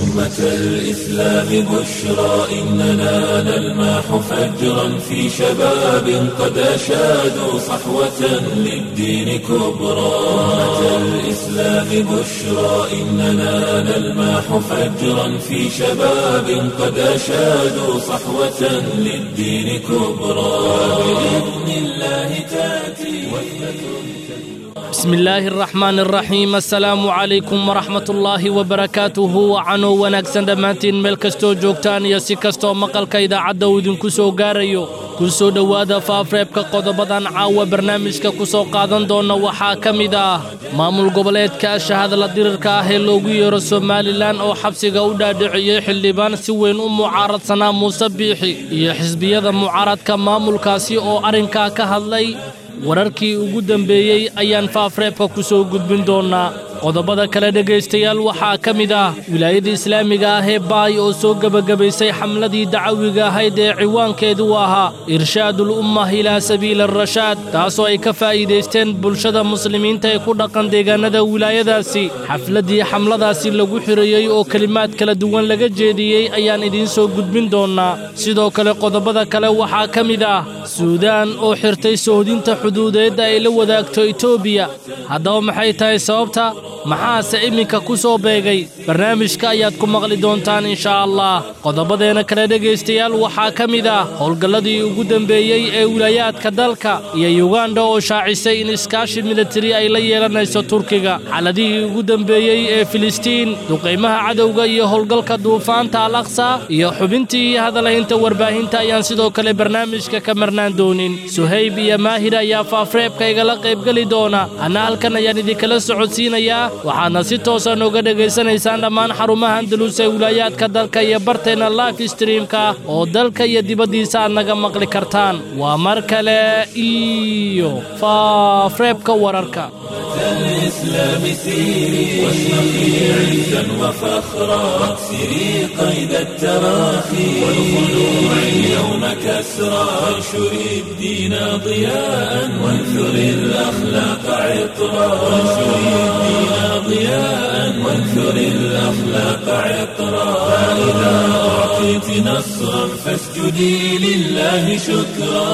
أمة الإسلام بشرى إننا نلمح فجرا في شباب قد أشادوا صحوة للدين كبرى أمة الإسلام بشرى إننا نلمح فجرا في شباب قد أشادوا صحوة للدين كبرى بإذن الله تأتي بسم الله الرحمن الرحيم السلام عليكم ورحمة الله وبركاته وcanoo wanaagsan dhammaantiin meel kastoo joogtaan iyo si kastoo maqalka idaacadda uu idinku soo gaarayo ku soo dhowaada faafreebka qodobadan caawa barnaamijka ku soo qaadan doona waxaa ka mid ah maamul goboleedka shahadla dirirka ah ee loogu yeero somalilan oo xabsiga u dhaadhiciyey xildhibaan si weyn u mucaaradsanaa muuse biixi iyo xisbiyada mucaaradka maamulkaasi oo arrinkaa ka hadlay wararkii ugu dambeeyey ayaan faafreebka ku soo gudbin doonnaa qodobada kale dhegaystayaal waxaa ka mid ah wilaayada islaamiga ah ee baay oo soo gebagabaysay xamladii dacawiga ahayd ee ciwaankeedu ahaa irshaadul ummah ilaa sabiili arashaad taasoo ay ka faa'iidaysteen bulshada muslimiinta ee ku dhaqan deegaannada wilaayadaasi xafladdii xamladaasi lagu xirayey oo kelimaad kala duwan laga jeediyey ayaan idiin soo gudbin doonnaa sidoo kale qodobada kale waxaa ka mid ah suudaan oo xirtay sohdinta xuduudeedda ay la wadaagto etoobiya haddaba maxay tahay sababta maxaase iminka ku soo beegay barnaamijka ayaad ku maqli doontaan inshaa allah qodobadeena kale dhegaystayaal waxaa ka mid ah howlgalladii ugu dembeeyey ee wilaayaadka dalka iyo yuganda oo shaacisay in iskaashi militari ay la yeelanayso turkiga xaladihii ugu dembeeyey ee filistiin duqaymaha cadowga iyo howlgalka duufaanta al aqsa iyo xubintii iyo hadalaynta warbaahinta ayaan sidoo kale barnaamijka ka marnaan doonin suhayb iyo maahir ayaa faafreebka igala qaybgeli doona anna halkan ayaan idinkala socodsiinayaa waxaadna si toosa nooga dhegaysanaysaan dhammaan xarumaha andalus ee wilaayaadka dalka iyo barteenna life streamka oo dalka iyo dibaddiisa aad naga maqli kartaan waa mar kale iyo faafreebka wararka الإسلام سيري واشرقي عزا وفخرا واكسري قيد التراخي والخلوع اليوم كسرا وانشري الدين ضياء وانثري الأخلاق عطرا وانشري الدين ضياء وانثري الأخلاق عطرا فإذا أعطيت نصرا فاسجدي لله شكرا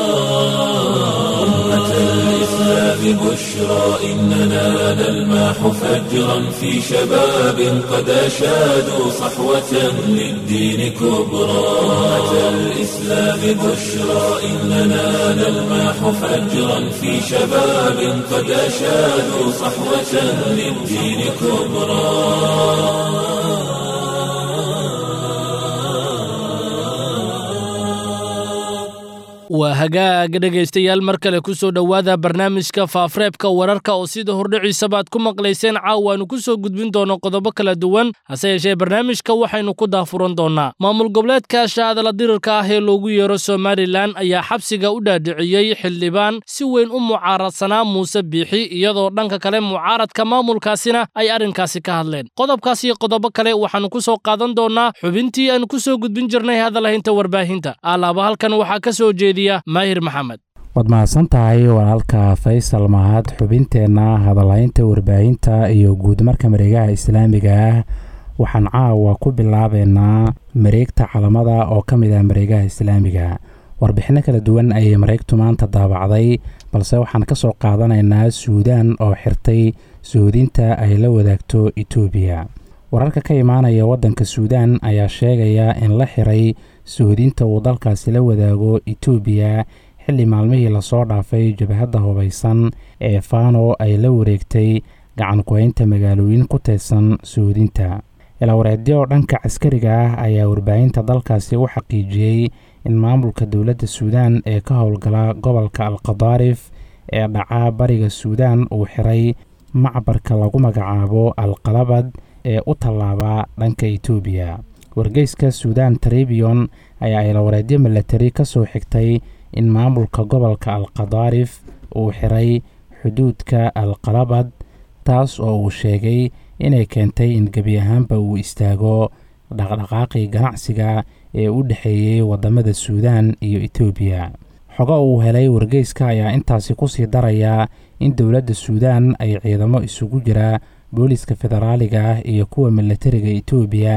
أمة الإسلام بشرى إننا نلمح فجرا في شباب قد أشادوا صحوة للدين كبرى أمة الإسلام بشرى إننا نلمح فجرا في شباب قد أشادوا صحوة للدين كبرى waa hagaaga dhegaystayaal mar kale ku soo dhowaada barnaamijka faafreebka wararka oo sida hordhiciisabaad ku maqlayseen caawaanu ku soo gudbin doono qodobo kala duwan hase yeeshee barnaamijka waxaynu ku daafuran doonnaa maamul goboleedka shahadala dirirka ah ee loogu yeero somalilan ayaa xabsiga u dhaadhiciyey xildhibaan si weyn u mucaaradsanaa muuse biixi iyadoo dhanka kale mucaaradka maamulkaasina ay arrinkaasi ka hadleen qodobkaas iyo qodobo kale waxaannu ku soo qaadan doonnaa xubintii aanu ku soo gudbin jirnay hadalahaynta warbaahinta alaaba halkan waxaa ka soo jeediya maahir maxamed waad mahadsan tahay walaalka faysal mahad xubinteenna hadalhaynta warbaahinta iyo guudmarka mareegaha islaamiga ah waxaan caawa ku bilaabeynaa mareegta calamada oo ka mid ah mareegaha islaamiga warbixinno kala duwan ayay mareegtu maanta daabacday balse waxaan ka soo qaadanaynaa suudaan oo xirtay soodinta ay la wadaagto etoobiya wararka ka imaanaya waddanka suudaan ayaa sheegaya in la xiray soodinta uu dalkaasi la wadaago etoobiya xilli maalmihii lasoo dhaafay jabhadda hubaysan ee fano ay la wareegtay gacan ku-haynta magaalooyin ku teedsan soodinta ilaawareedyo dhanka caskariga ah ayaa warbaahinta dalkaasi u xaqiijiyey in maamulka dowladda suudaan ee ka howlgala gobolka alkhadaarif ee dhaca bariga suudaan uu xiray macbarka lagu magacaabo alqalabad ee u tallaaba dhanka etoobiya wargeyska suudaan trebion ayaa ilawareedyo milatari ka soo xigtay in maamulka gobolka alkhadaarif uu xiray xuduudka alqalabad taas oo uu sheegay inay keentay in gebi ahaanba uu istaago dhaqdhaqaaqii ganacsiga ee u dhexeeyey waddamada suudaan iyo etoobiya xogo uu helay wargeyska ayaa intaasi kusii daraya in dowladda suudaan ay ciidamo isugu jira booliska federaaliga ah iyo kuwa milatariga etoobiya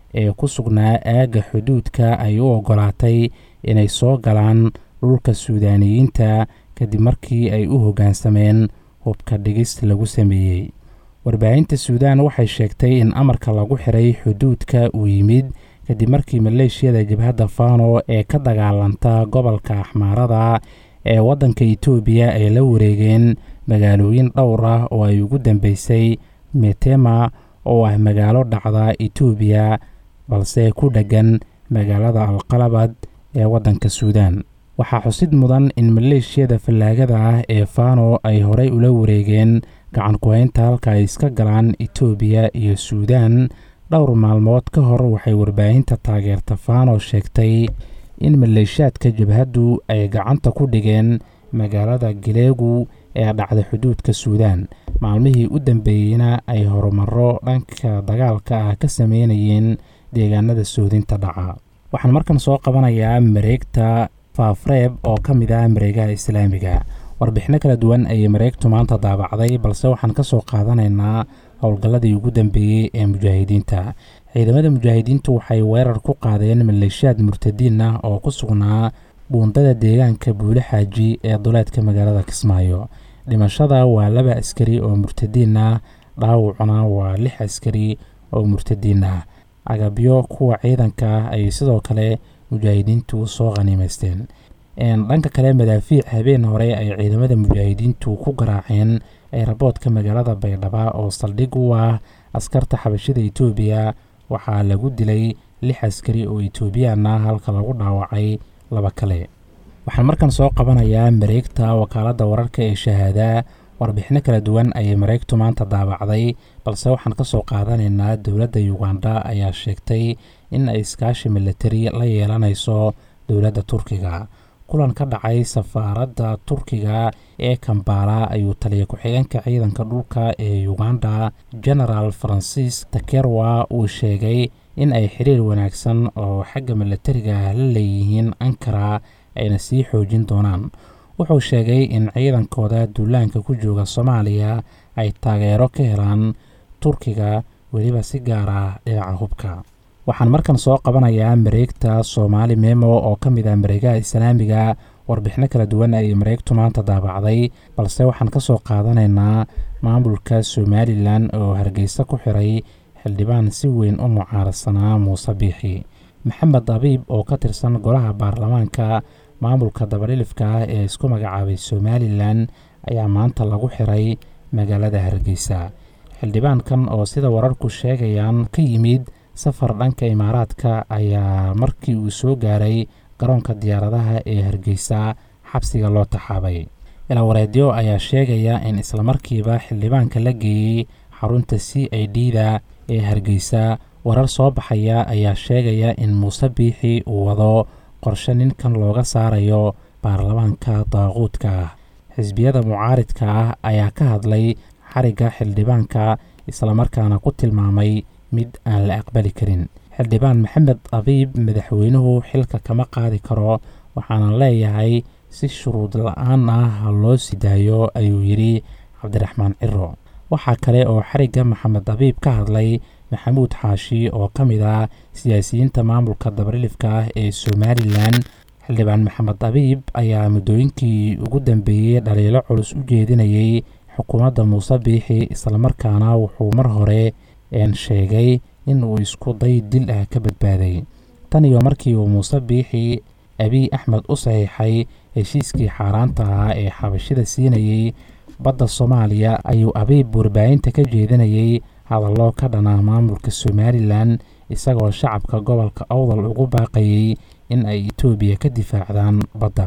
ee ku sugnaa aagga xuduudka ay u oggolaatay inay soo galaan dhulka suudaaniyiinta kadib markii ay u hoggaansameen hubka dhigis lagu sameeyey warbaahinta suudaan waxay sheegtay in amarka lagu xiray xuduudka uu yimid kadib markii maleeshiyada jabhadda fano ee ka dagaalanta gobolka axmaarada ee waddanka itoobiya ay la wareegeen magaalooyin dhowr ah oo ay ugu dambeysay metema oo ah magaalo dhacda itoobiya balse ku dheggan magaalada alqalabad ee waddanka suudaan waxaa xusid mudan in maleeshiyada fallaagada ah ee fano ay horey ula wareegeen gacan ku-haynta halka ay iska galaan itoobiya iyo suudaan dhowr maalmood ka hor waxay warbaahinta taageerta fano sheegtay in maleeshaadka jabhaddu ay gacanta ku dhigeen magaalada galeegu ee dhacda xuduudka suudaan maalmihii u dambeeyeyna ay horumaro dhanka dagaalka ah ka sameynayeen deegaanada soodinta dhaca waxaan markan soo qabanayaa mareegta faafreeb oo ka mid ah mareegaha islaamiga warbixino kala duwan ayay mareegtu maanta daabacday balse waxaan ka soo qaadanaynaa howlgalladii ugu dambeeyey ee mujaahidiinta ciidamada mujaahidiintu waxay weerar ku qaadeen maleeshiyaad murtadiin ah oo ku sugnaa buundada deegaanka buule xaaji ee duleedka magaalada kismaayo dhimashada waa laba askari oo murtadiin ah dhaawacuna waa lix askari oo murtadiin ah agabyo kuwa ciidanka ah ayay sidoo kale mujaahidiintu soo khaniimaysteen dhanka kale madaafiic habeen hore ay ciidamada mujaahidiintu ku garaaceen eeraboodka magaalada baydhaba oo saldhig u ah askarta xabashida itoobiya waxaa lagu dilay lix askari oo etoobiyaan ah halka lagu dhaawacay laba kale waxaan markan soo qabanayaa mareegta wakaaladda wararka ee shahaada warbixino kala duwan ayay mareegtu maanta daabacday balse waxaan ka soo qaadanaynaa dowladda yuganda ayaa sheegtay in ay iskaashi milatari la yeelanayso dowladda turkiga kulan ka dhacay safaaradda turkiga ee kambala ayuu taliya ku-xigeenka ciidanka dhulka ee uganda genaraal farancis takerwa uu sheegay in ay xiriir wanaagsan oo xagga milatariga ah la leeyihiin ankara ayna sii xoojin doonaan wuxuu sheegay in ciidankooda duulaanka ku jooga soomaaliya ay taageero ka helaan turkiga weliba si gaar ah dhinaca hubka waxaan markan soo qabanayaa mareegta soomaali memo oo ka mid ah mareegaha islaamiga warbixino kala duwan ayay mareegtu maanta daabacday balse waxaan ka soo qaadanaynaa maamulka somalilan oo hargeysa ku xiray xildhibaan si weyn u mucaaradsanaa muuse biixi maxamed abiib oo ka tirsan golaha baarlamaanka maamulka dabadhilifka ah ee isku magacaabay somalilan ayaa maanta lagu xiray magaalada hargeysa xildhibaankan oo sida wararku sheegayaan ka yimid safar dhanka imaaraadka ayaa markii uu soo gaaray garoonka diyaaradaha ee hargeysa xabsiga loo taxaabay ilawareedyo ayaa sheegaya in islamarkiiba xildhibaanka la geeyey xarunta c i d da ee hargeysa warar soo baxaya ayaa sheegaya in muuse biixi uu wado qorshe ninkan looga saarayo baarlamaanka daaquudka ah xisbiyada mucaaridka ah ayaa ka hadlay xarigga xildhibaanka islamarkaana ku tilmaamay mid aan la aqbali karin xildhibaan maxamed abiib madaxweynuhu xilka kama qaadi karo waxaana leeyahay si shuruud la-aan ah ha loo sii daayo ayuu yidhi cabdiraxmaan ciro waxaa kale oo xarigga maxamed abiib ka hadlay maxamuud xaashi oo ka mid ah siyaasiyiinta maamulka dabarilifka ah ee somalilan xildhibaan maxamed abiib ayaa muddooyinkii ugu dambeeyey dhaliilo culus u jeedinayay xukuumadda muuse biixi islamarkaana wuxuu mar hore een sheegay in uu isku day dil ah ka badbaaday tan iyo markii uu muuse biixi abiy axmed u saxiixay heshiiskii xaaraanta ahaa ee xabashida siinayey badda soomaaliya ayuu abiib warbaahinta ka jeedinayay hadallo ka dhana maamulka somalilan isagoo shacabka gobolka awdal ugu baaqayay in ay etoobiya ka difaacdaan badda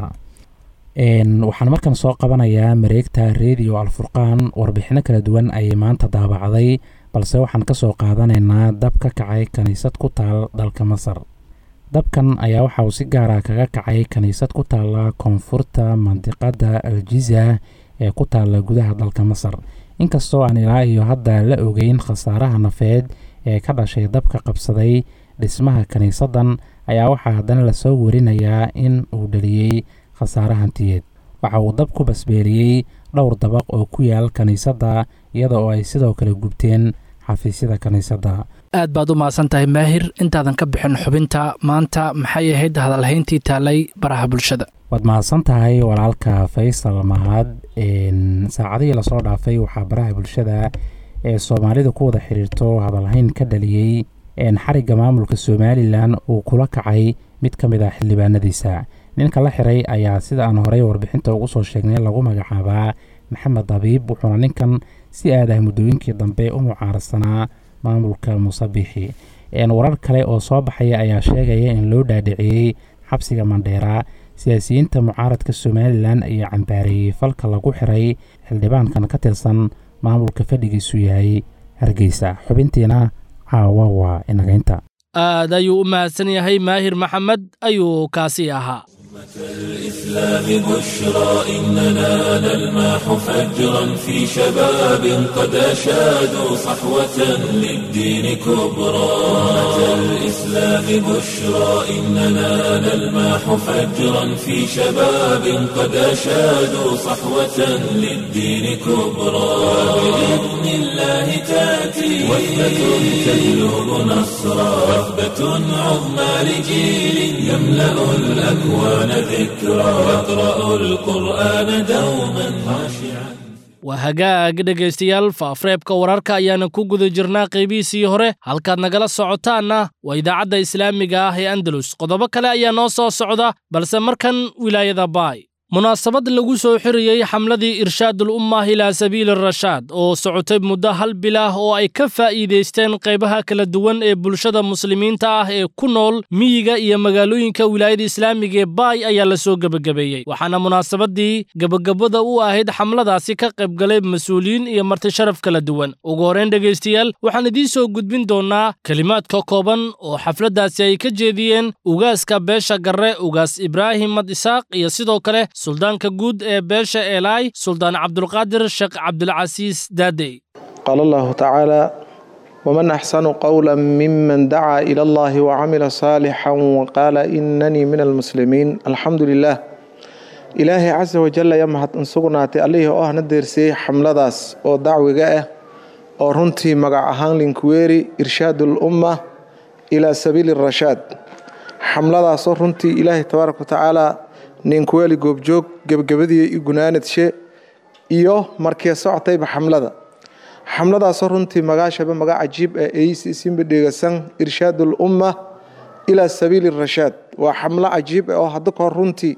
waxaan markan soo qabanayaa mareegta redio alfurqaan warbixino kala duwan ayay maanta daabacday balse waxaan ka soo qaadanaynaa dab ka kacay kiniisad ku taal dalka masar dabkan ayaa waxa uu si gaara kaga kacay kiniisad ku taalla koonfurta mandiqadda aljiza ee ku taalla gudaha dalka masar inkastoo aan ilaa iyo hadda la ogeyn khasaaraha nafeed ee ka dhashay dabka qabsaday dhismaha kiniisaddan ayaa waxaa haddana lasoo warinayaa in uu dhaliyey khasaare hantiyeed waxa uu dab ku basbeeliyey dhowr dabaq oo ku yaal kiniisadda iyada oo ay sidoo kale gubteen xafiisyada kiniisadda aad baad u mahadsan tahay maahir intaadan ka bixin xubinta maanta maxay ahayd hadalhayntii taalay baraha bulshada waad mahadsan tahay walaalka faysal mahad saacadihii lasoo dhaafay waxaa baraha bulshada ee soomaalida ku wada xiriirto hadalhayn ka dhaliyey xarigga maamulka somalilan uu kula kacay mid ka mid ah xildhibaanadiisa ninka la xiray ayaa sida aan horey warbixinta ugu soo sheegnay lagu magacaabaa maxamed dabiib wuxuuna ninkan si aad ah muddooyinkii dambe u mucaarsanaa maamulka musabixi warar kale oo soo baxaya ayaa sheegaya in loo dhaadhiciyey xabsiga mandheera siyaasiyiinta mucaaradka somalilan ayaa cambaareeyey falka lagu xiray xildhibaankan ka tirsan maamulka fadhigiisu yahay hargeysa xubintiina caawa waa inagaynta aad ayuu u mahadsan yahay maahir maxamed ayuu kaasi ahaa الإسلام بشرى إننا نلماح فجرا في شباب قد أشادوا صحوة للدين كبرى أمة الإسلام بشرى إننا نلماح فجرا في شباب قد أشادوا صحوة للدين كبرى بإذن الله تأتي وثبة تهلب نصرا وثبة عظمى لجيل يملأ الأكوان ذكرى يقرأ القرآن دوما خاشعا waa hagaag dhegaystayaal faafreebka wararka ayaana ku guda jirnaa qaybihiisii hore halkaad nagala socotaanna waa idaacadda islaamiga ah ee andalus qodobo kale ayaa noo soo socda balse markan wilaayada baay munaasabad lagu soo xiriyey xamladii irshaadul ummah ilaa sabiili rashaad oo socotay muddo hal bil ah oo ay ka faa'iidaysteen qaybaha kala duwan ee bulshada muslimiinta ah ee ku nool miyiga iyo magaalooyinka wilaayada islaamiga ee baay ayaa la soo gebagabeeyey waxaana munaasabadii gebagabada u ahayd xamladaasi ka qaybgalay mas-uuliyiin iyo marti sharaf kala duwan ugu horrayn dhegaystayaal waxaan idiin soo gudbin doonnaa kelimaadka kooban oo xafladdaasi ay ka jeediyeen ugaaska beesha garre ugaas ibraahim mad isaaq iyo sidoo kale suldaanka guud ee beesha eelaay suldaan cabdulqaadir sheekh cabdulcasiis daadey qaal allahu tacaala waman axsanu qowla miman dacaa ila allahi wacamila saalixan waqaala inanii min almuslimiin alxamdu lilah ilaahay casa wajal ayaa mahadin sugnaatay allihii oo ahna deersiyey xamladaas oo dacwiga ah oo runtii magac ahaan linkuweeri irshaad ulumma ilaa sabiili rashaad xamladaasoo runtii ilaahay tabaaraka watacaala ninkuweeli goobjoog gebagabadii i gunaanadshe iyo markii socotayba xamlada xamladaasoo runtii magaashaba magac cajiib ah eeysi isinba dheegasan irshaadul umma ilaa sabiili rashaad waa xamlo cajiib ah oo hadda kahor runtii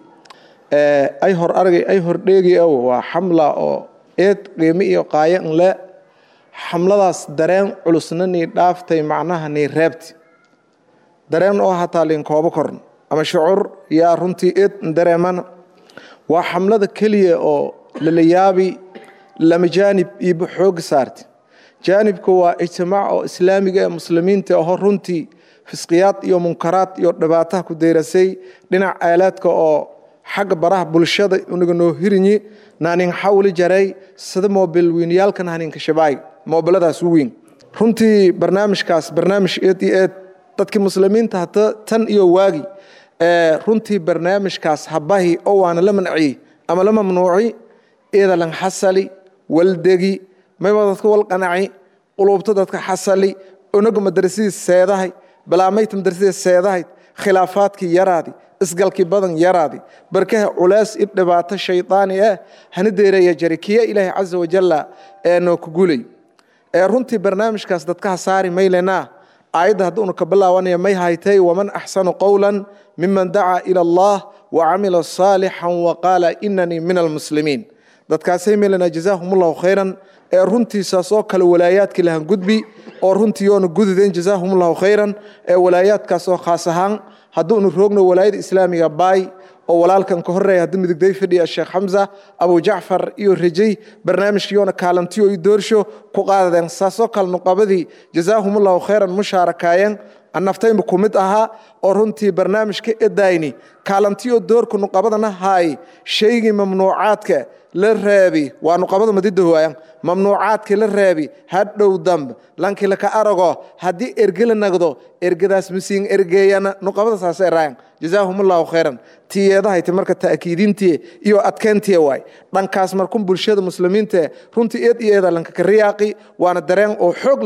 ay hor argay ay hor dheegi ow waa xamla oo eed qiimi iyo qaayo n le xamladaas dareen culusna nii dhaaftay macnaha nii reebti dareen oo hataa linkoobo korn ama shucuur yaa runtii eed dareemana waa xamlada keliya oo lala yaabi lama jaanib iiba xooga saarta jaanibka waa ijtimaac oo islaamiga ee muslimiinta aho runtii fisqiyaad iyo munkaraad iyo dhibaataha ku deyrasay dhinac aalaadka oo xagga baraha bulshada unaga noo hirinyi naanin xawli jaray sida moobil wiinyaalkan haninka shabaay moobiladaas u weyn runtii barnaamijkaas barnaamij eed iyo eed dadkii muslimiinta hata tan iyo waagi runtii barnaamijkaas habahi oo waana la manciyey ama la mamnuuci eedalan xasali waldegi mayba dadka wal qanaci quluubta dadka xasali onaga madrasadii seedahay balaamayta madrasadii seedahay khilaafaadkii yaraadi isgalkii badan yaraadi barkaha culays i dhibaato shaydaani ah hana deeraya jari kiya ilaahay casa wajalla ee noo ku gulay ee runtii barnaamijkaas dadkaha saari maylenaa aayadda hadduunu ka bilaabanaya may haytay waman axsanu qowla miman dacaa ila allah wacamila saalixan waqaala inanii min almuslimiin dadkaasay meelana jazaahumullahu khayran ee runtiisaasoo kale walaayaadkii lahan gudbi oo runtii yoona gududeen jazaahumullahu khayran ee walaayaadkaasoo khaas ahaan hadduunu roogno walaayada islaamiga baay oo walaalkan ka horeeya haddii midigday fadhiya sheekh xamsa abu jacfar iyo rajay barnaamijkiyoona kaalantiyo i doorsho ku qaadadeen saasoo kale nuqabadii jazaahumullahu khayran mushaarakaayeen annaftayma ku mid ahaa oo runtii barnaamijka edayni kaalantiyo doorka nuqabadana haay shaygii mamnuucaadka la reebi waa nuqabada madidahoayan mamnuucaadkii la reebi hadhow damb lankii laka arago haddii erge la nagdo ergadaas masiin ergeeyana nuqabada saasay raayan jazaahumullahu khayran tiyeedahayte marka ta'kiidintii iyo adkeyntii waay dhankaas markun bulshada muslimiinta runtii eed iyo eeda lanka ka riyaaqi waana dareen oo xoog lena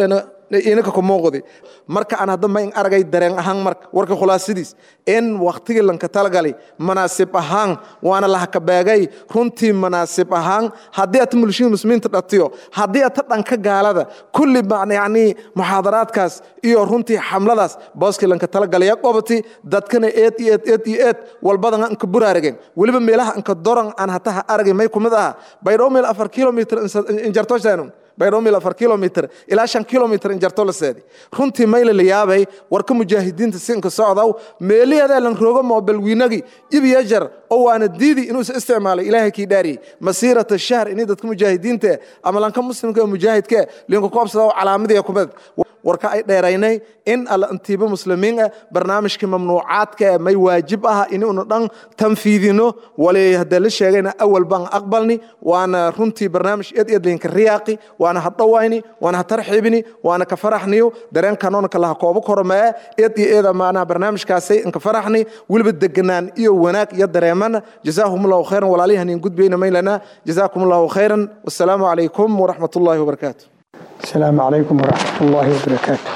inaka ku muuqdi marka aan hadda ma in aragay dareen ahaan marka warka khulaasadiis in waktigii lanka talagalay manaasib ahaan waana lahakabeegay runtii manaasib ahaan haddii ata mulshida muslimiinta dhatiyo haddii ata dhanka gaalada kulli yani muxaadaraadkaas iyo runtii xamladaas booskii lanka talagalaya qobati dadkana eed iyo eed eed iyo eed walbadan anka buraarageen weliba meelaha anka doran aan hataha aragay may kumid aha baydhoo meel afar kilomitr injartoshanun baydhoo meel afar kilomitr ilaa shan kilomitr injarto la seedi runtii mayla la yaabay warka mujaahidiinta sinka socdaw meeliyadaa lan roogo moobalwiinagi ibiya jar oo waana diidi inuusa isticmaalay ilaahay kii dhaariyey masiirata shahr ini dadka mujaahidiinta ama lanka muslimka mujaahidka linka koobsada calaamadii kumid warka ay dheeraynay in alla intiiba muslimiin ah barnaamijka mamnuucaadka ee may waajib ah inuuna dhan tanfiidino wali haddee la sheegayna awal baan aqbalni waana runtii barnaamij eed eed linka riyaaqi waana ha dhawayni waana ha tarxiibini waana ka faraxniyo dareenkanoona kalaha koobo koromee eed iyo eeda maanaa barnaamijkaasay inka faraxni weliba deganaan iyo wanaag iyo dareemana jazaahum allahu khayran walaalihan in gudbayna maylana jazaakum allahu khayran wassalaamu calaykum waraxmat ullaahi wabarakaatu السلام عليكم ورحمة الله وبركاته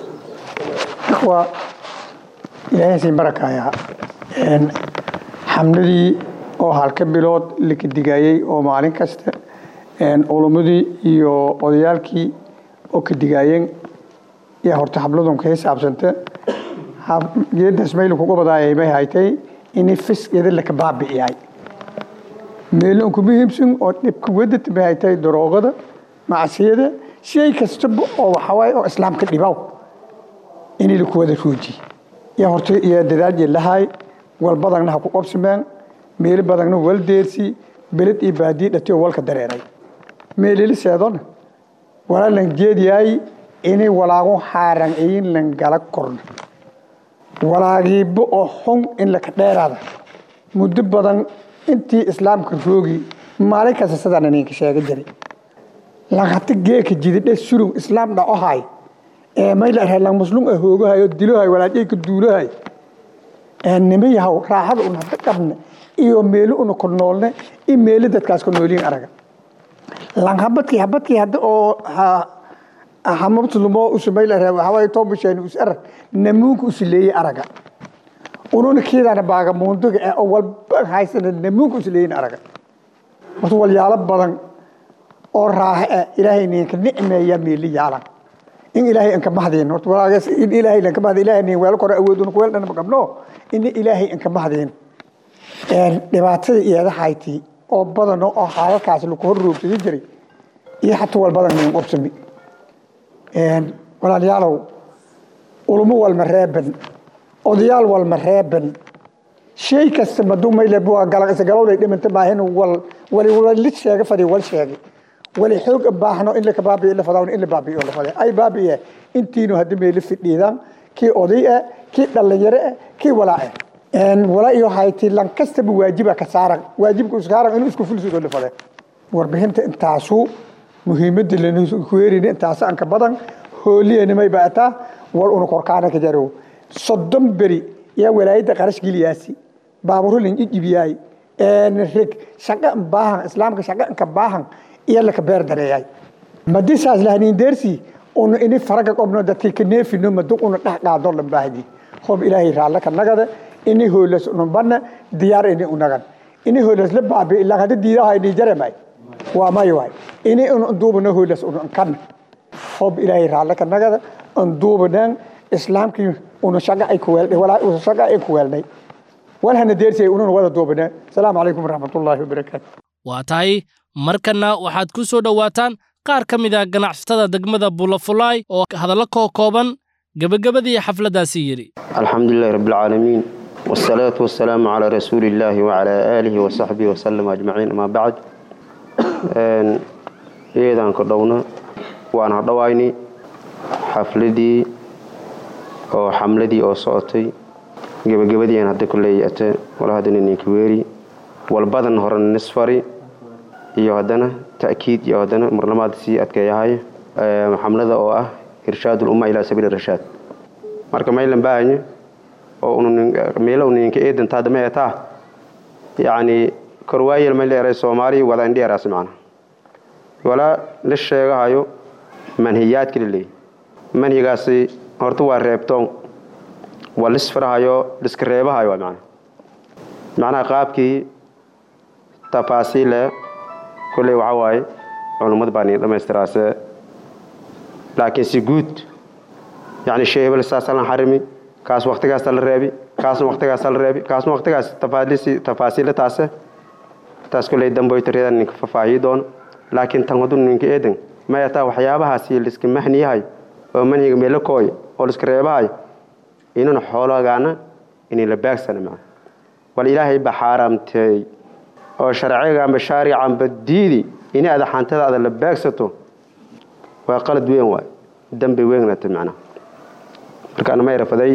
إخوة إلهي سين بركة يا إن حمدي oo halka bilood la kadigayay oo maalin kasta culumadii iyo odayaalkii oo ka digayeen yaa horta habladun ka xisaabsanta geedaas mayl kuga badaayay may haytay inay fiskeeda laka baabi'iyay meelon ku muhiimsan oo dhibka wadata may haytay daroogada macsiyada shay kastaba oo waxawaaye oo islaamka dhibaw inay laku wada ruuji yaa horta iyo dadaal lahay wal badagna ha ku qobsameen meelo badagna wal deersi beled iyo baadiye dhati oo walka dareeray meelili seedona walaa lan jeediyaay inay walaago xaaran ayin lan gala korno walaagiiba oo xun in laka dheeraada muddo badan intii islaamka roogi maalin kasta sidaan ninka sheega jiray langata geeka jididhe surug islaam dhacohay ee mayla lang muslum ah hoogahay oo dilohay walaajayka duulahay ee nima yahow raaxada una hada qabne iyo meelo una ku noolne iyo meelo dadkaas ku nooliin araga lang habadkii habadkii hadda oo hamabtulumo usumayla ree waxawaaye toobasheen us arag namuunka usileeyey araga ununa kiidana baagamuunduga ee oo walba haysana namuunka usileeyin araga horta walyaalo badan oo raaxe ah ilaahay ninka nicmeeya meeli yaalan in ilaahay anka mahdeen horta walaagaas in ilaahay lanka mahdi ilaahay nin weel kore awooduna kuweel dhan ma qabno in ilaahay anka mahdeen een dhibaatada iyada hayti oo badan oo xaalalkaas lagu hor roogtay jiray iyo xataa wal badan nin qobsami een walaalayaalow ulumo walma reeban odayaal walma reeban shay kasta maduu mayle bua galag isa galowday dhimanta maahin wal wali wali sheega fadi wal sheegay wali xoog baahno in la ka baabiyo la fadawna in la baabiyo la faday ay baabiye intiinu hadda meeli fidhiidaan kii oday ah kii dhalinyaro ah kii walaa ah een walaa iyo hayti lan kastaba waajiba ka saaran waajibku iska saaran inuu isku fulsido la faday warbixinta intaasu muhiimadda lana ku weerin intaas aan ka badan hooliyana may baataa wal unu korkaana ka jaro soddon beri yaa walaayadda qarash geliyaasi baaburo lan ijibiyay een rig shaqa baahan islaamka shaqa ka baahan iyo la ka beer dareeyay madisaas lahaniin deersi unu ini faraga qobno dadkii ka neefino madu unu dhex qaado la baahdi hob ilaahay raalla ka nagada ini hoolas unu banna diyaar ini unagan ini hoolas la baabi ilaa hada diidaha ini jaremay waa may waay ini unu duubano hoolas unu kan hob ilaahay raalla ka nagada un duubanaan islaamkii unu shaqa ay ku weelday walaa unu shaqa ay ku weelday walhana deersi ay ununa wada duubanaan asalaamu calaykum waraxmatullaahi wabarakaatu waa tahay markanna waxaad ku soo dhowaataan qaar ka mid a ganacsatada degmada bulafulaay oo hadallo koo kooban gebagabadii xafladdaasi yidhi الحمد لله رب العالمين والصلاة والسلام على رسول الله وعلى آله وصحبه وسلم أجمعين أما بعد إيدان كدونا وأنا هدويني حفلدي أو حملدي أو صوتي gebagabadii aan hadda kuleey ate wala haddana ninka weeri walbadan horan nisfari iyo haddana ta'kiid iyo haddana marlamaad sii adkeeyahay xamlada oo ah irshaad ulumma ilaa sabiili rashaad marka maylan baahanye oo meelo uninka eedan taada ma etaa yacni korwaayel may leeray soomaali wada indheeraas macna walaa la sheegahayo manhiyaadka laleey manhigaasi horta waa reebtoon waa lisfirahayo liska reebahayo waa macnaha macnaha qaabkii tafaasiile kolley waxaa waaye culummad baa niin dhammaystiraase laakiin si guud yacni shay hebel saasa la xarimi kaas waktigaasa la reebi kaasna waktigaasa la reebi kaasna waktigaas tafaaliisi tafaasiile taase taas kolley damboytaryadan ninka faahfaahiyi doono laakiin tan wadu ninka eedan maya taa waxyaabahaasi liska mahniyahay oo manhiga meelakooy oo liska reebahay inuna xoolagaana inay la baagsana maa wal ilaahay ba xaaraamteey oo sharciga amba shaaricanba diidi inay ada xantadaada la baagsato waa qalad weyn waay dambi weynata macnaha markaana ma yarafaday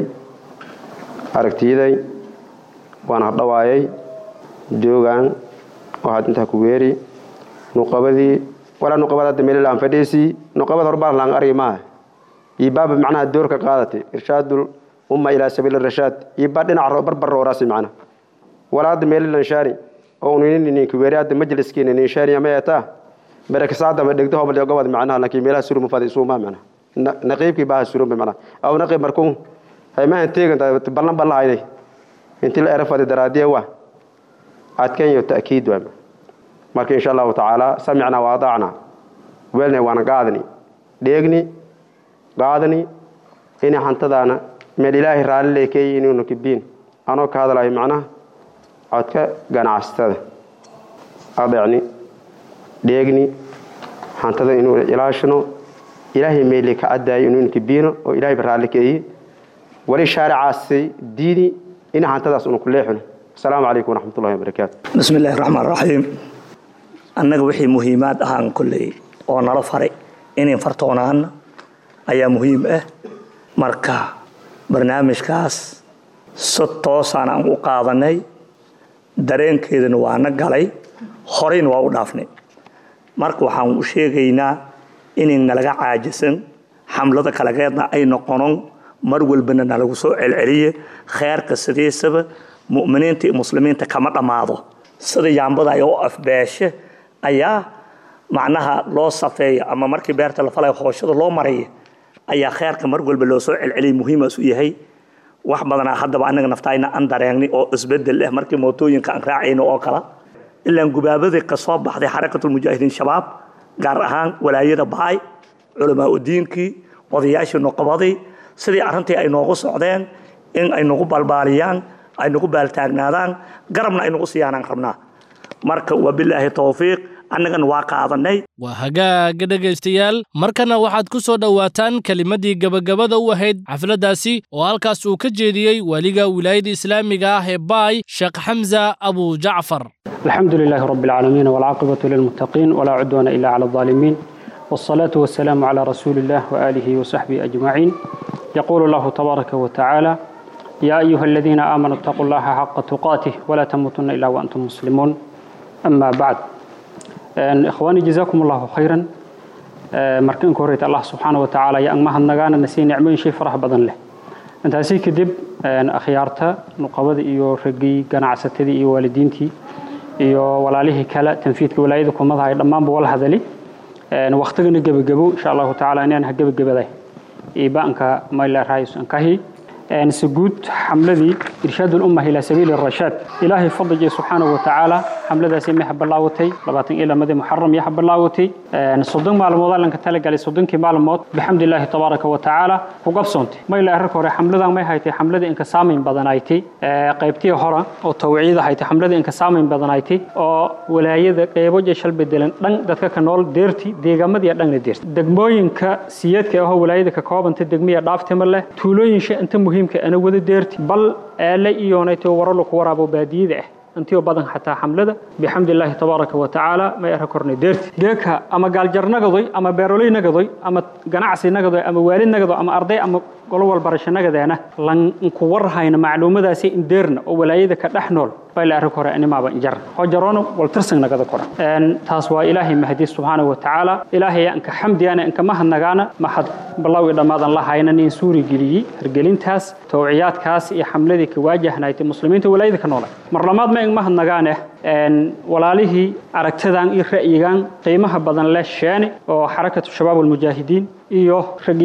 aragtiyaday waana hadhawaayay joogaan waxaad intaa ku weeri nuqabadii walaa nuqabad hadda meel laan fadhiisii nuqabad horbaan laan argi maaha iyo baaba macnaha doorka qaadatay irshaadul umma ilaa sabiil rashaad iyo baa dhinaca barbar rooraasi macnaha walaa hadda meel lan shaani oo ninka weeri hadda majliskiina nin shaani ma yataa baraka saada ma dhigto hobal gobad macnaha laakiin meelaha suruma fadi suuma macnaha naqiibkii baa suruma macnaha aw naqiib markuu haymahan teegan ballan ballahaynay intii la erafadi daraadiya waa adkan iyo ta'kiid waa marka insha allahu tacaala samicna wa adaacna weelna waana qaadani dheegni qaadani inay hantadaana meel ilaahay raalli leekeeyi inuuna kibiin anoo ka hadlayo macnaha codka ganacsatada adeecni dheegni hantada inuu ilaashano ilaahay meeli ka cadaayo inuuna kibiino oo ilaahay raalli keeyi wali shaaricaasi diini ina hantadaas una ku leexino asalaamu calaykum waraxmat ullahi wabarakaatu bismi illaahi raxmaan raxiim annaga wixii muhiimaad ahaan kolley oo nala faray inayn fartoonaana ayaa muhiim ah marka barnaamijkaas si toosaan aan u qaadanay dareenkeedana waana galay horeyna waa u dhaafnay marka waxaan u sheegaynaa inayn nalaga caajisan xamlada kalageedna ay noqonon mar walbana nalagu soo celceliye kheerka sidiisaba mu'miniinta iyo muslimiinta kama dhammaado sida yaambada ay u afbeeshe ayaa macnaha loo safeeya ama markii beerta la falaya hooshada loo maraya ayaa kheerka mar walba loo soo celceliyay muhiimaas u yahay wax badanaa haddaba annaga naftayna aan dareengnay oo isbedel ah markii mootooyinka aan raacayno oo kala ilaan gubaabadii ka soo baxday xarakatulmujaahidiin shabaab gaar ahaan walaayada baay culamaa udiinkii odayaashii noqobadii sidii arrintii ay noogu socdeen in ay nagu balbaaliyaan ay nagu baaltaagnaadaan garabna ay nagu siyaanaan rabnaa marka wabilaahi towfiiq annagana waa qaadanay waa hagaaga dhegaystayaal markana waxaad ku soo dhowaataan kelimaddii gebagabada u ahayd xafladdaasi oo halkaas uu ka jeediyey weliga wilaayada islaamiga ah ee baay sheekh xamza abu jacfar الحمد لله رب العالمين والعاقبة للمتقين ولا عدوان إلا على الظالمين والصلاة والسلام على رسول الله وآله وصحبه أجمعين يقول الله تبارك وتعالى يا أيها الذين آمنوا اتقوا الله حق تقاته ولا تموتن إلا وأنتم مسلمون أما بعد إخواني جزاكم الله خيرا marka inka horeyta allah subxaana wa tacaala yo angmaha nagaana nasiiya nicmooyin shay farax badan leh intaasi kadib akhyaarta nuqabada iyo raggii ganacsatadii iyo waalidiintii iyo walaalihii kale tanfiidka walaayada kumadaha ay dhammaanba wala hadali waktigana gebagabo insha allahu tacaala inaan ha gebagabaday iibaanka mayla raayus ankahi si guud xamladii irshaad ulumma ilaa sabiili rashaad ilaahay fadlige subxaanahu wa tacaala xamladaasi ma habalaawatay labaatan iyo lamadii muxaram iyo habalaawatay soddon maalmood allanka talagalay soddonkii maalmood bixamdilaahi tabaaraka wa tacaala ku qabsoontay mayla arrinka hore xamladan may haytay xamladii inka saamayn badanaaytay qaybtii hore oo tawciida haytay xamladii inka saamayn badanaaytay oo walaayada qeybo jeshal bedelan dhan dadka ka nool deerti deegaamadiiya dhanna deerti degmooyinka siyeedka ahoo walaayada ka koobanta degmiya dhaaftima leh tuulooyinsha inta muhiimka ana wada deerti bal eele iyoonayto waralo ku waraabo baadiyada ah intiyo badan xataa xamlada bixamdilaahi tabaaraka wa tacaala may ara kornay deerti geeka ama gaaljar nagadoy ama beeroley nagadoy ama ganacsi nagadoy ama waalid nagado ama arday ama golo walbarasho nagadeena lanku warhayna macluumadaasi indeerna oo walaayada ka dhex nool bay la arrin hore animaaba injar hojaroona waltirsan nagada kora taas waa ilaahay mahdi subxaanahu wa tacaala ilaahay anka xamdiyaana anka mahadnagaana maxad ballow i dhammaadan la hayna nin suuri geliyey hergelintaas towciyaadkaas iyo xamladii ka waajahnaaytay muslimiinta walaayada ka noolay mar labaad ma ing mahadnagaane walaalihii aragtadan iyo ra'yigan qiimaha badan leh sheene oo xarakatu shabaab almujaahidiin iyo raggii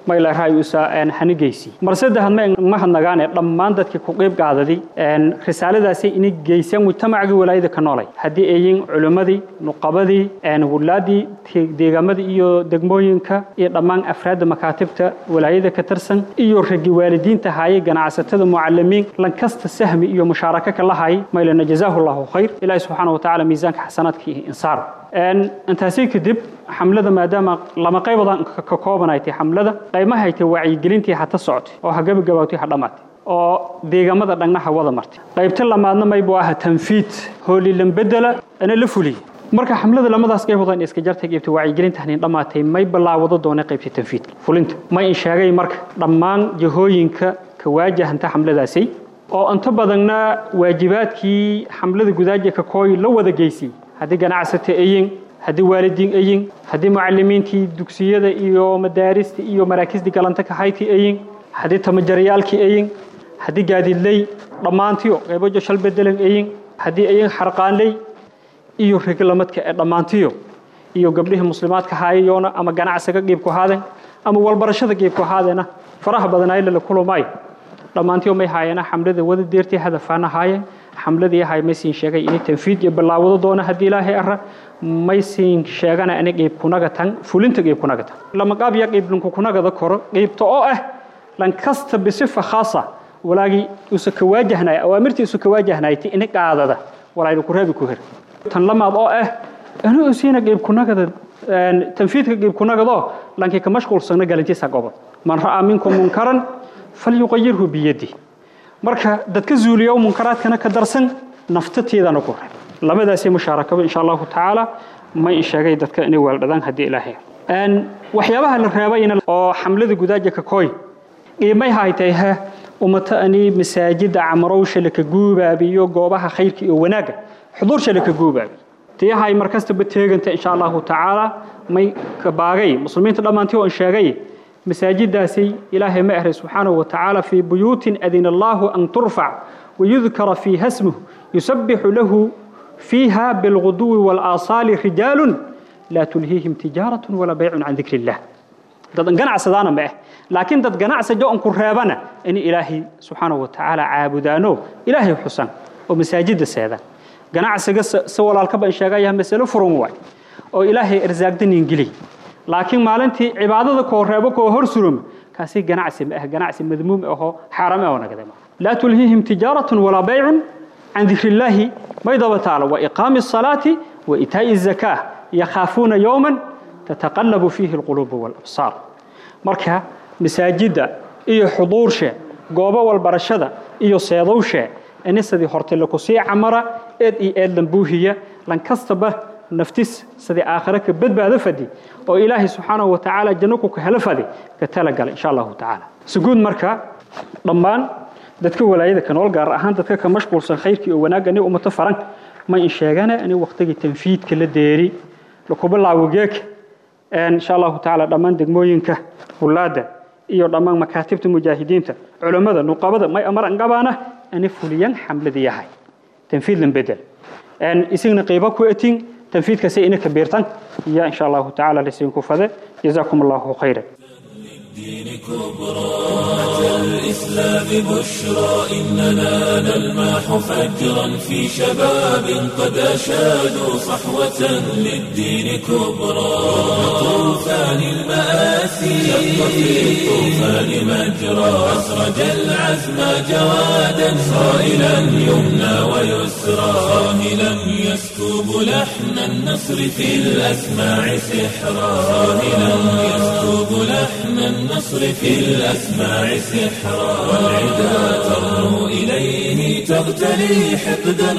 maylaray usa hanigeysi mar saddexaad ma mahadnagaane dhammaan dadkii ku qeyb qaadaday risaaladaasi inay geysaan mujtamacgii walaayada ka noolay haddii ayin culimmadii nuqabadii wulaadii deegaamadii iyo degmooyinka iyo dhammaan afraadda makaatibta walaayada ka tirsan iyo ragi waalidiinta haayay ganacsatada mucalimiin lankasta sahmi iyo mushaaraka ka lahay maylana jazaahu llahu khayr ilaahi subxaana watacaala miisaanka xasanaadka iyo insaar intaasi kadib xamlada maadaama lama qaybadan ka koobanay tahay xamlada qaymaha ay tahay wacyigelintii hata socotay oo ha gabagabaawtay ha dhammaatay oo deegaamada dhagnaha wada martay qaybta lamaadna maybu aha tanfiid hoolilan bedela ana la fuliyey marka xamlada lamadaas qaybood in iska jartay qaybta wacyigelinta hanin dhammaatay may bilaawado doonay qaybta tanfiidka fulinta may in sheegay marka dhammaan jihooyinka ka waajahanta xamladaasi oo inta badanna waajibaadkii xamlada gudaaja ka kooy la wada geysay haddii ganacsata ayin haddii waalidiin ayin haddii mucalimiintii dugsiyada iyo madaarista iyo maraakiisdii galanta ka hayti ayin haddii tamajaryaalkii ayin haddii gaadiidley dhammaantiyo qaybojo shal bedelan ayin haddii ayin xarqaanley iyo reglamadka ee dhammaantiyo iyo gabdhihii muslimaadka haayayoona ama ganacsiga qiibku haadeen ama walbarashada qiibku haadeena faraha badanaayle la kulumay dhammaantiyo may haayeena xamlada wada deertii hadafaana haayeen xamladii ahay maysiin sheegay inay tanfiid iyo bilaawado doona haddii ilaahay ara maysiin sheegana ani qiib kunaga tan fulinta qiib kunaga tan lama qaabya qiib linku kunagada koro qiibta oo ah lan kasta bisifa khaasa walaagii usa ka waajahnay awaamirtii usa ka waajahnayti ini qaadada walaaynu ku reebi ku her tan lamaad oo ah ani usiina qiib kunagada tanfiidka qiib kunagadoo lankii ka mashquulsana galantiisa gobol man ra'aa minkum munkaran falyuqayirhu biyadi marka dadka zuuliya munkaraadkana ka darsan naftateedana ku reeb labadaasay mushaarakaba insha allahu tacaala may in sheegay dadka inay weeldhadaan haddii ilaahay waxyaabaha la reebayna oo xamlada gudaaja ka kooy qiimay haytay ha ummata ani masaajida camarowsha laka guubaabiyo goobaha khayrka iyo wanaagga xuduursha laka guubaabi tiyahay markastaba teeganta insha allahu tacaala may ka baagay muslimiinta dhammaantii oo in sheegay مساجداسي إلهي مأهر سبحانه وتعالى في بيوت أذن الله أن ترفع ويذكر فيها اسمه يسبح له فيها بالغدو والآصال رجال لا تلهيهم تجارة ولا بيع عن ذكر الله dad ganacsadana ma ah laakiin dad ganacsajo on ku reebana in ilaahay subxaanahu watacaala caabudaano ilaahay xusan oo masaajida seedaan ganacsiga si walaalkaba in sheegaya masalo furan waay oo ilaahay irsaaqdanin geliy laakiin maalintii cibaadada koo reebo koo hor suroma kaasi ganacsi ma ah ganacsi madmuum ahoo xaaram ah oo nagada ma laa tulhiihim tijaaratun walaa baycun can dikri illaahi may daba taalo wa iqaami asalaati wa itaa'i azakaa yakhaafuuna yowman tataqallabu fiihi alquluubu waalabsaar marka masaajidda iyo xuduurshe goobo walbarashada iyo seedowshe inisadii horte lakusii camara eed iyo eed lambuuhiya lankastaba naftis sidii aakhire ka badbaado fadi oo ilaahay subxaanahu watacaala janno ku ka helo fadi ka talagala insha allahu tacaala suguud marka dhammaan dadka walaayada ka nool gaar ahaan dadka ka mashquulsan khayrkii oo wanaagga ni ummato faran ma in sheegana ani waqtigii tanfiidka la deeri lakubilaawo geeka insha allahu tacaala dhammaan degmooyinka hulaada iyo dhammaan makaatibta mujaahidiinta culammada nuqabada may amar angabaana ani fuliyan xamladii yahay tanfiidlan bedel isagna qiibo ku etin تنفيذ كسي إنك بيرتن يا إن شاء الله تعالى لسينكم فذا جزاكم الله خيرا الدين كبرى الإسلام بشرى إننا نلمح فجرا في شباب قد أشادوا صحوة للدين كبرى طوفان المآسي شق في الطوفان مجرى أسرج العزم جوادا صائلا يمنى ويسرى صاهلا يسكب لحن النصر في الأسماع سحرا صاهلا يسكب لحن النصر في الأسماع سحرا والعدا ترنو إليه تغتلي حقدا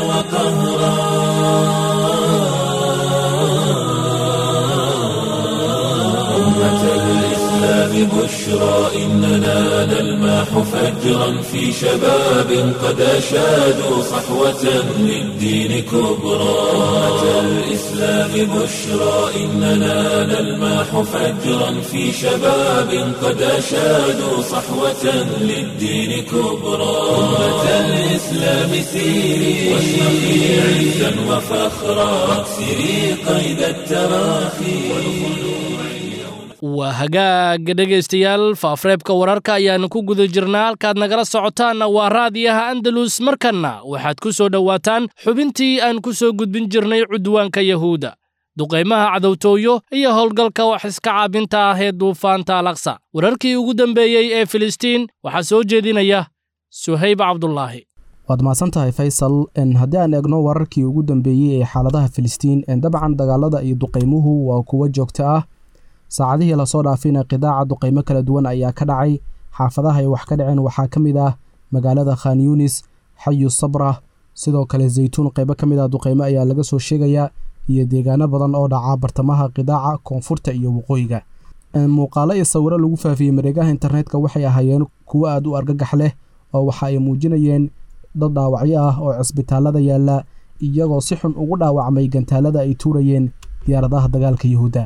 وقهرا أمة الإسلام بشرى إننا نلمح فجرا في شباب قد أشادوا صحوة للدين كبرى أمة الإسلام بشرى إننا نلمح فجرا في شباب قد أشادوا صحوة للدين كبرى أمة الإسلام سيري واشرقي عزا وفخرا واكسري قيد التراخي waa hagaaga dhegaystayaal faafreebka wararka ayaannu ku guda jirnaa halkaad nagala socotaanna waa raadiyaha andalus markanna waxaad ku soo dhowaataan xubintii aan ku soo gudbin jirnay cudwaanka yahuuda duqaymaha cadowtooyo iyo howlgalka wax iska caabinta ah ee duufaanta alaqsa wararkii ugu dambeeyey ee filistiin waxaa soo jeedinaya suhayb cabdulaahi waad mahadsan tahay faysal haddii aan eegno wararkii ugu dambeeyey ee xaaladaha filistiin dabcan dagaalada iyo duqaymuhu waa kuwo joogto ah saacadihii lasoo dhaafayna qidaaca duqaymo kala duwan ayaa ka dhacay xaafadaha ay wax ka dhaceen waxaa ka mid ah magaalada khan yunis xayu sabra sidoo kale zaytuun qaybo ka mid ah duqaymo ayaa laga soo sheegayaa iyo deegaano badan oo dhaca bartamaha qidaaca koonfurta iyo waqooyiga muuqaalo iyo sawiro lagu faafiyey mareegaha internetka waxay ahaayeen kuwo aad u argagax leh oo waxa ay muujinayeen dad dhaawacyo ah oo cisbitaalada yaalla iyagoo si xun ugu dhaawacmay gantaalada ay tuurayeen diyaaradaha dagaalka yuhuudda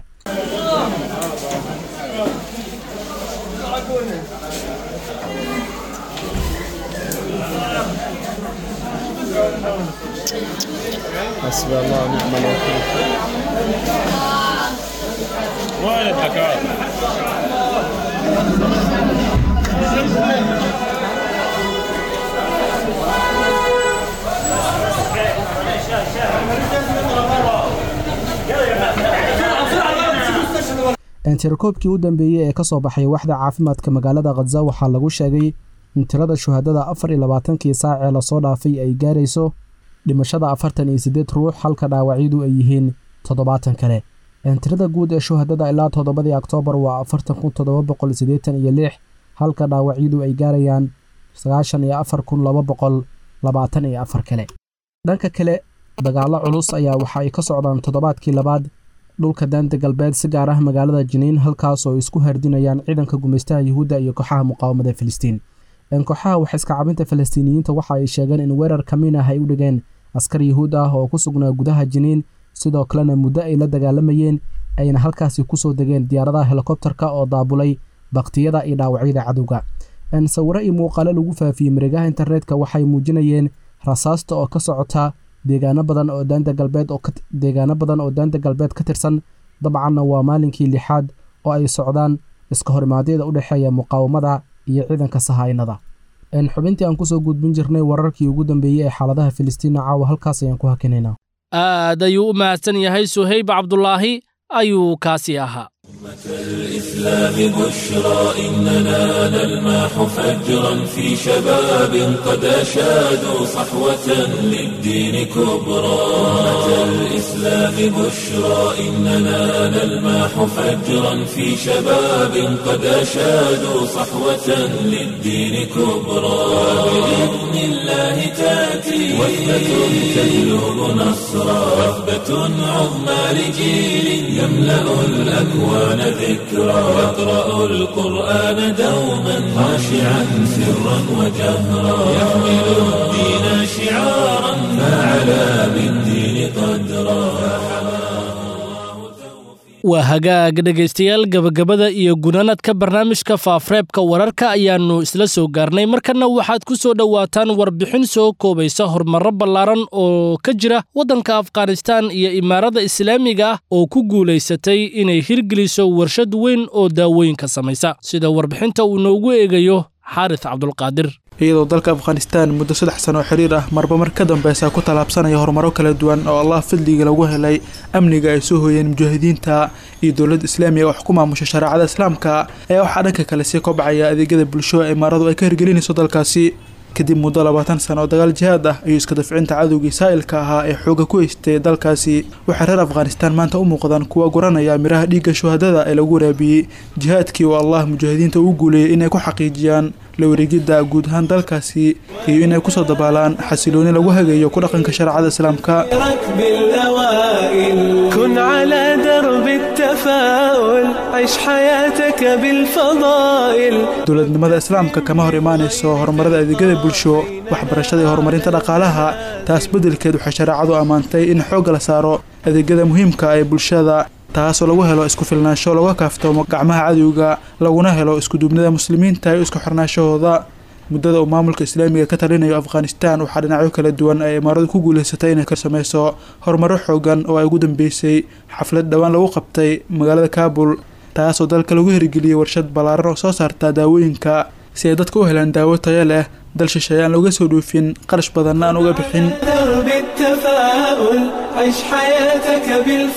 tirakoobkii u dambeeyey ee ka soo baxay waxda caafimaadka magaalada khaza waxaa lagu sheegay in tirada shuhadada afar iyo labaatankii saac ee lasoo dhaafay ay gaarayso dhimashada afartan iyo siddeed ruux halka dhaawacyadu ay yihiin toddobaatan kale tirada guud ee shuhadada ilaa toddobadii oktoobar waa afartan kun toddoba boqol siddeetan iyo lix halka dhaawacyadu ay gaarayaan sagaashan iyo afar kun laba boqol labaatan iyo afar kale dhanka kale dagaallo culus ayaa waxa ay ka socdaan toddobaadkii labaad dhulka daanta galbeed si gaar ah magaalada jiniin halkaas oo isku hardinayaan ciidanka gumaystaha yuhuudda iyo kooxaha muqaawamada filistiin kooxaha wax iska cabinta falastiiniyiinta waxa ay sheegeen in weerar kamiin ah ay u dhigeen askar yuhuud ah oo ku sugnaa gudaha jiniin sidoo kalena muddo ay la dagaalamayeen ayna halkaasi kusoo degeen diyaaradaha helikobterka oo daabulay baktiyada iyo dhaawacyada cadowga sawiro iyo muuqaalo lagu faafiyey mareegaha internetka waxay muujinayeen rasaasta oo ka socota deegaano badan oo daanta galbeed oo deegaano badan oo daanta galbeed ka tirsan dabcanna waa maalinkii lixaad oo ay socdaan iska horimaadyada u dhexeeya muqaawamada iyo ciidanka sahaynada xubintii aan kusoo gudbin jirnay wararkii ugu dambeeyey ee xaaladaha filistiina caawa halkaas ayaan ku hakinaynaa aad ayuu u mahadsan yahay suhayb cabdulaahi ayuu kaasi ahaa الإسلام بشرى إننا نلمح فجرا في شباب قد أشادوا صحوة للدين كبرى الإسلام بشرى إننا نلمح فجرا في شباب قد أشادوا صحوة للدين كبرى بإذن الله تأتي وثبة تجلب نصرا وثبة عظمى لجيل يملأ الأكوان ذكرى يقرأ القرآن دوما خاشعا سرا وجهرا يحمل الدين شعارا فعلى بالدين قدرا waa hagaag dhegaystayaal gebagabada iyo gunanadka barnaamijka faafreebka wararka ayaannu isla soo gaarnay markanna waxaad ku soo dhowaataan warbixin soo koobaysa horumarro ballaaran oo ka jira waddanka afghanistaan iyo imaarada islaamiga ah oo ku guulaysatay inay hirgeliso warshad weyn oo daawooyinka samaysa sida warbixinta uu noogu eegayo xaaris cabdulqaadir iyadoo dalka afghanistaan muddo saddex sano oo xiriir ah marba mar ka dambeysa ku tallaabsanaya horumaro kala duwan oo allah fadliga lagu helay amniga ay soo hooyeen mujaahidiinta iyo dowladda islaamiga wax ku maamusha shareecada islaamka ayaa waxaa dhanka kale sii kobcaya adeegyada bulsho ee imaaradu ay ka hirgelinayso dalkaasi kadib muddo labaatan sano oo dagaal jihaad ah iyo iska dafcinta cadowgii saa'ilka ahaa ee xooga ku haystay dalkaasi waxay reer afghanistaan maanta u muuqdaan kuwa guranaya miraha dhiigga shuhadada ee lagu waraabiyey jihaadkii oo allah mujaahidiinta uu guuleeyey inay ku xaqiijiyaan la wareegidda guud ahaan dalkaasi iyo inay kusoo dabaalaan xasilooni lagu hagayo ku dhaqanka shareecada islaamka كن على درب التفاؤل عيش حياتك بالفضائل dowladnimada islaamka kama hor imaanayso horumarada adeegyada bulsho waxbarashada iyo horumarinta dhaqaalaha taas beddelkeed waxay shareecadu ammaantay in xoogga la saaro adeegyada muhiimka ee bulshada taasoo lagu helo isku filnaansho laga kaaftoomo gacmaha cadowga laguna helo iskuduubnida muslimiinta iyo isku xirnaanshahooda muddada uu maamulka islaamiga ka talinayo afghanistaan waxaa dhinacyo kala duwan ay imaaradu ku guulaysatay inay ka sameyso horumaro xoogan oo ay ugu dambeysay xaflad dhowaan lagu qabtay magaalada kaabul taasoo dalka lagu hirgeliyey warshad ballaaran oo soo saarta daawooyinka si ay dadka u helaan daawo tayo leh dal shisheeye aan looga soo dhoofin qarash badanna aan uga bixin درب التفاؤل عيش حياتك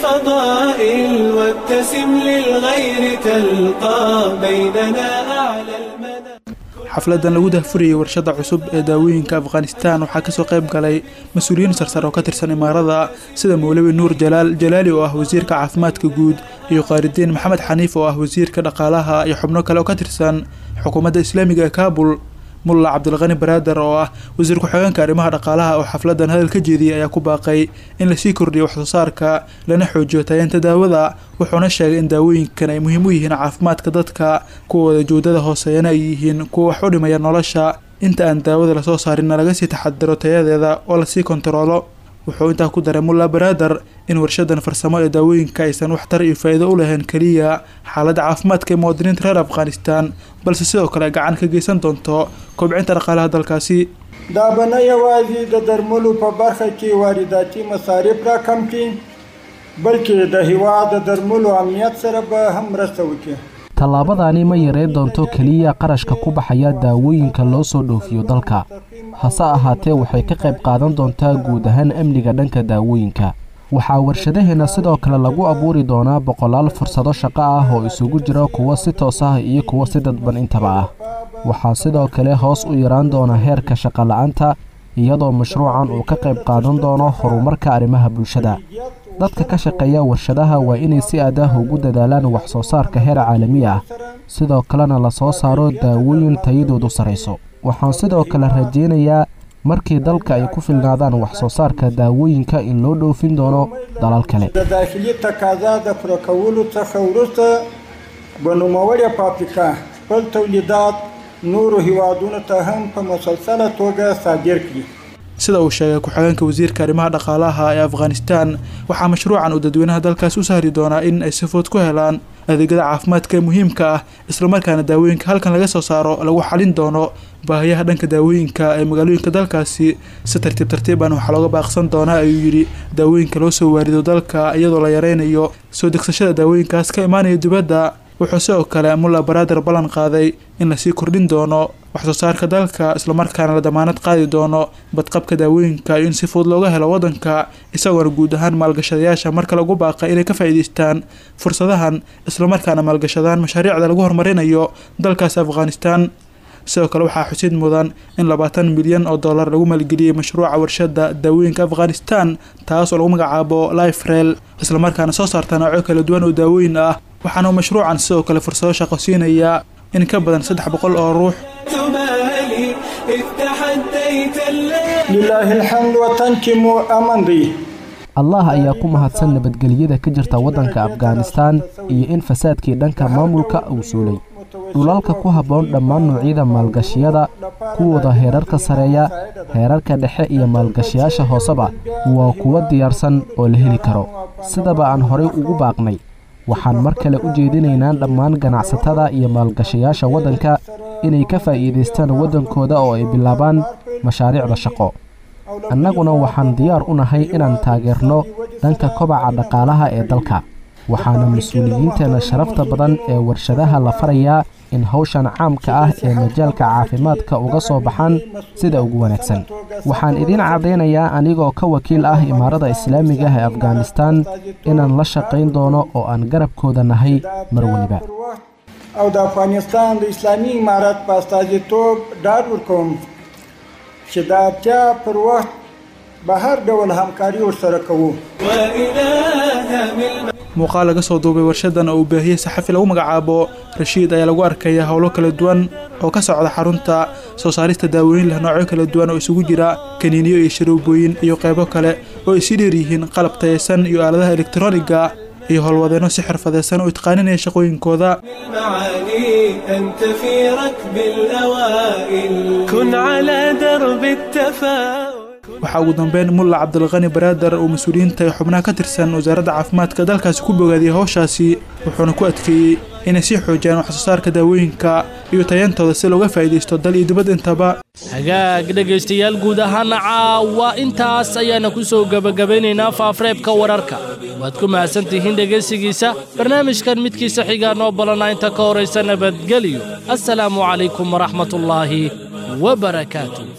بالفضائل وابتسم للغير تلقى بيننا أعلى المنى xafladan lagu dahfurayay warshada cusub ee daawooyinka afghanistan waxaa kasoo qayb galay mas-uuliyiin sarsar oo ka tirsan imaarada sida mowlawi nuur jalaal jalaali oo ah wasiirka caafimaadka guud iyo qaaridiin maxamed xaniif oo ah wasiirka dhaqaalaha iyo xubno kale oo ka tirsan xukuumadda islaamiga ee kaabul mulla cabdilqani baraader oo ah wasiir ku-xigeenka arrimaha dhaqaalaha oo xafladan hadal ka jeediyey ayaa ku baaqay in lasii kordhiyo waxsoo saarka lana xoojiyo tayeenta daawada wuxuuna sheegay in daawooyinkan ay muhiim u yihiin caafimaadka dadka kuwooda joodada hooseeyana ay yihiin kuwa wax u dhimaya nolosha inta aan daawada lasoo saarinna laga sii taxadiro tayadeeda oo lasii kontaroolo wuxuu intaa ku daray mulla baraader in warshadan farsamo ee daawooyinka aysan waxtar iyo faa'iido u lahayn keliya xaaladda caafimaadka ee muwaadiniinta reer afghanistan balse sidoo kale gacan ka geysan doonto kobcinta dhaqaalaha dalkaasi دا به نه یوازې د درملو په برخه کې وارداتي مصارف راکم کړي بلکې د هیواد د درملو امنیت سره به هم مرسته وکړي tallaabadani ma yareyn doonto keliya qarashka ku baxaya daawooyinka loo soo dhoofiyo dalka hase ahaatee waxay ka qayb qaadan doontaa guud ahaan amniga dhanka daawooyinka waxaa warshadaheenna sidoo kale lagu abuuri doonaa boqolaal fursado shaqo ah oo isugu jira kuwo si toos ah iyo kuwo si dadban intaba ah waxaa sidoo kale hoos u yaraan doona heerka shaqola'aanta iyadoo mashruucan uu ka qayb qaadan doono horumarka arrimaha bulshada dadka ka shaqeeya warshadaha waa inay si aad ah ugu dadaalaan wax soo saarka heer caalami ah sidoo kalena la soo saaro daawooyin tayadoodu sarayso waxaan sidoo kale rajaynayaa markii dalka ay ku filnaadaan wax soo saarka daawooyinka in loo dhoofin doono dalal kale د داخلي تقاضا د پوره کولو څخه وروسته به نوموړې فابریکه خپل تولیدات نورو هیوادونو ته هم په مسلسله توګه صادر کړي sida uu sheegay ku-xigeenka wasiirka arrimaha dhaqaalaha ee afghanistan waxaa mashruucan uu dadweynaha dalkaas u sahli doonaa in ay si fudud ku helaan adeegyada caafimaadka ee muhiimka ah islamarkaana daawooyinka halkan laga soo saaro lagu xalin doono baahiyaha dhanka daawooyinka ee magaalooyinka dalkaasi si tartiib tartiiban waxaa looga baaqsan doonaa ayuu yidhi daawooyinka loo soo waarido dalka iyadoo la yareynayo soo degsashada daawooyinkaas ka imaanaya dibadda wuxuu sidoo kale mulla baraader ballan qaaday in lasii kordhin doono waxsoo saarka dalka islamarkaana la damaanad qaadi doono badqabka daawooyinka iyo in si fudud looga helo waddanka isagoona guud ahaan maalgashadayaasha marka lagu baaqay inay ka faa'iidaystaan fursadahan islamarkaana maalgashadaan mashaariicda lagu horumarinayo dalkaas afghanistan sidoo kale waxaa xusid mudan in labaatan milyan oo dollar lagu maalgeliyey mashruuca warshada daawooyinka afghanistan taas oo lagu magacaabo life rail islamarkaana soo saarta noocyo kala duwan oo daawooyin ah waxaana mashruucan sidoo kale fursado shaqo siinayaa in ka badan saddex boqol oo ruux تبالي إذ تحديت الليل لله الحمد وطنكم أمن دي allah ayaa ku mahadsan nabadgelyada ka jirta waddanka afghanistan iyo in fasaadkii dhanka maamulka uu suulay dhulalka ku habboon dhammaan noocyada maalgashiyada kuwooda heerarka sareeya heerarka dhexe iyo maalgashiyaasha hooseba waa kuwo diyaarsan oo la heli karo sidaba aan horay ugu baaqnay waxaan mar kale u jeedinaynaa dhammaan ganacsatada iyo maalgashayaasha waddanka inay ka faa'iidaystaan waddankooda oo ay bilaabaan mashaariicda shaqo annaguna waxaan diyaar u nahay inaan taageerno dhanka kobaca dhaqaalaha ee dalka waxaana mas-uuliyiinteenna sharafta badan ee warshadaha la farayaa in hawshan caamka ah ee majaalka caafimaadka uga soo baxaan sida ugu wanaagsan waxaan idiin caddaynayaa anigoo ka wakiil ah imaarada islaamiga ah ee afghanistan inaan la shaqayn doono oo aan garabkooda nahay mar weliba او د افغانستان د اسلامي امارت په استازیتوب ډاډ ورکوم چې د اړتیا پر وخت به هر ډول همکاري ورسره کوو وإله من muuqaal laga soo duubay warshadan oo uu baahiyey saxafi lagu magacaabo rashiid ayaa lagu arkaya howlo kala duwan oo ka socda xarunta soo saarista daawooyin leh noocyo kala duwan oo isugu jira kaniiniyo iyo sharoobooyin iyo qaybo kale oo ay sii dheer yihiin qalab tayaysan iyo aaladaha elektarooniga iyo howlwadeenno si xirfadaysan oo itqaaninaya shaqooyinkooda المعاني أنت في ركب الأوائل كن على درب التفاؤل waxaa ugu dambeyn mulla cabdilqani baraadar oo mas-uuliyiinta ee xubnaha ka tirsan wasaaradda caafimaadka dalkaasi ku bogaadiyey howshaasi wuxuuna ku adkeeyey inay sii xoojiyaan waxsoosaarka daawooyinka iyo tayantooda si looga faa'iidaysto dal iyo dibad intaba hagaag dhegaystayaal guud ahaana caawa intaas ayaana ku soo gebagabaynaynaa faafareebka wararka waad ku mahadsan tihiin dhegaysigiisa barnaamijkan midkiisa xigaa noo balana inta ka horaysa nabadgelyo assalaamu calaykum waraxmatullaahi wabarakaatu